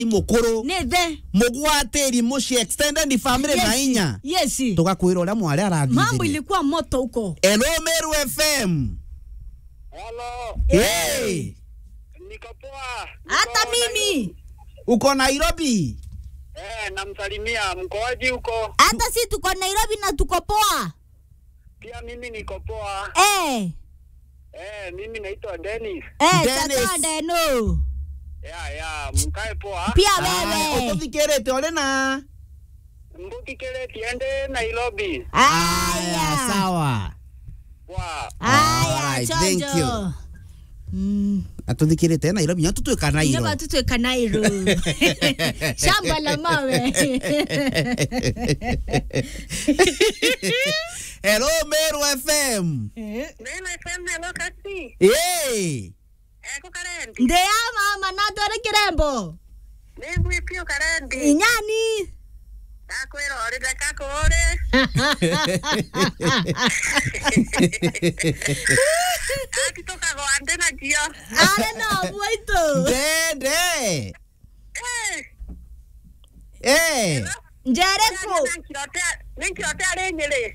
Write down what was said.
mukuru nithe mugwatiri muci extended family na inya yes tugakwira uria mwari mambo arathithirie ilikuwa moto huko Hello Meru FM Halo, hey. niko poa. hata Niko mimi uko Nairobi Eh, namsalimia mkoaji huko. hata si tuko nairobi na tuko poa Pia mimi niko poa. eh Eh, mimi naitwa Dennis. eh Dennis. tata deno Ya ya, mkae poa. pia Aya, wewe ututhikirite uri na Mbukikele tiende Nairobi. Aya, aya sawa Poa. aya Alright, thank chojo you. Mm. atuthikirite Nairobi nya tutwika Nyuma Nairobi tutweka Nairo. Shamba la mawe. Hello Meru FM Nena FM hello kasi. hey. Eko karendi. Ndeya mama natware kirembo. Nengwi pio karendi. Inyani. Akwira ore dakako ore. Akitoka go ande na jio. Are no mwaito. Dede Eh. hey. Njereku. Nenkirotea, nenkirotea renyere.